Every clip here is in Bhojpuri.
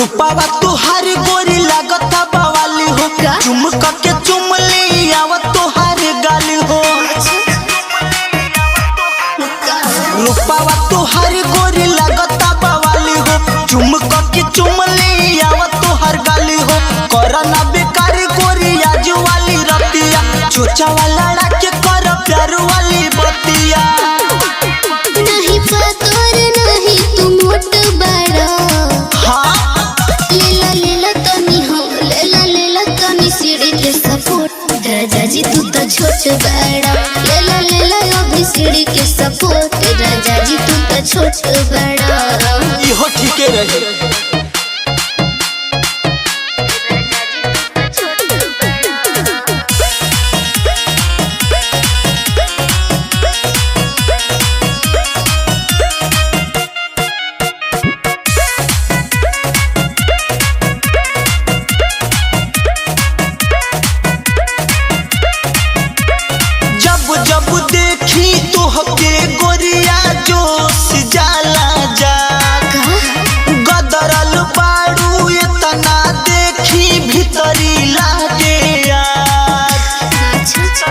रूपावा तुहार गोरी लागत बवाली हो का? चुमक के चुमली आवत तुहार गाली हो रूपावा तुहार गोरी लागत बवाली हो चुमक के चुमली आवत तुहार गाली हो करना बेकार गोरी आज वाली रतिया चोचा वाला के कर प्यार वाली बतिया नहीं पातोर नहीं तू मोट बड़ा हाँ लेला लेला तनी हो लेला लेला तनी सीढ़ी के सपोर्ट राजा जी तू तो छोट बड़ा लेला लेला अभी सीढ़ी के सपोर्ट राजा जी तू तो छोट बड़ा इहो ठीके रहे जब जब देखी तोहके गोरिया जोश जाला जा गदरल बाड़ू इतना देखी भीतरी लागे आग।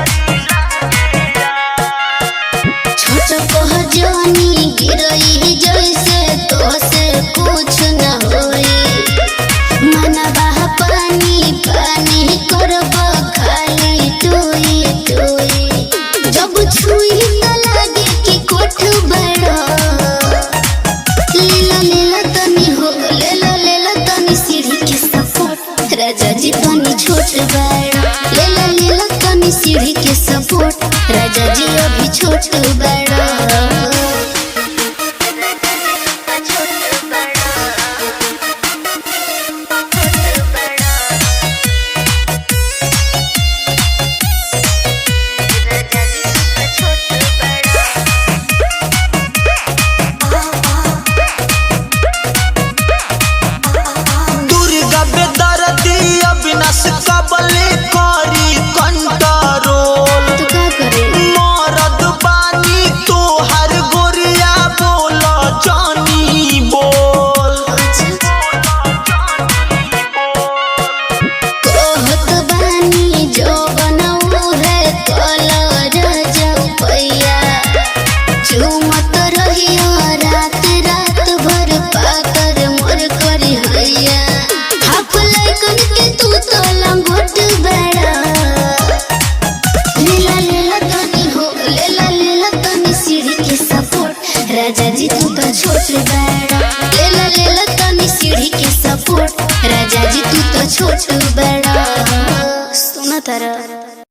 छोट कह जानी गिरई जैसे तो से कुछ न होई मनवा पानी पानी करब खाली टोई टोई जब छुई त लागे कि कोठ बड़ा लीला लीला तनी हो लेला लेला तनी सीढ़ी के सपोर्ट राजा जी तनी छोट बड़ा लेला लेला तनी सीढ़ी के सपोर्ट राजा जी अभी छोट बड़ा दुर्गा बेदरदी अविनाश कबले करी कंट्रोल तो का करे मरद बानी तोहर गोरिया बोल जानी बोल कहत बानी जो बनऊ है कलर जपैया चुमत रहिया रात रात भर पाकर मोर करी हैया हाफ लैकन के तू तो लंगोट बड़ा लीला लीला तनी हो लीला लीला तनी सीढ़ी के सपोर्ट राजा जी तू तो छोट बड़ा लीला लीला तनी सीढ़ी के सपोर्ट राजा जी तू तो छोट बड़ा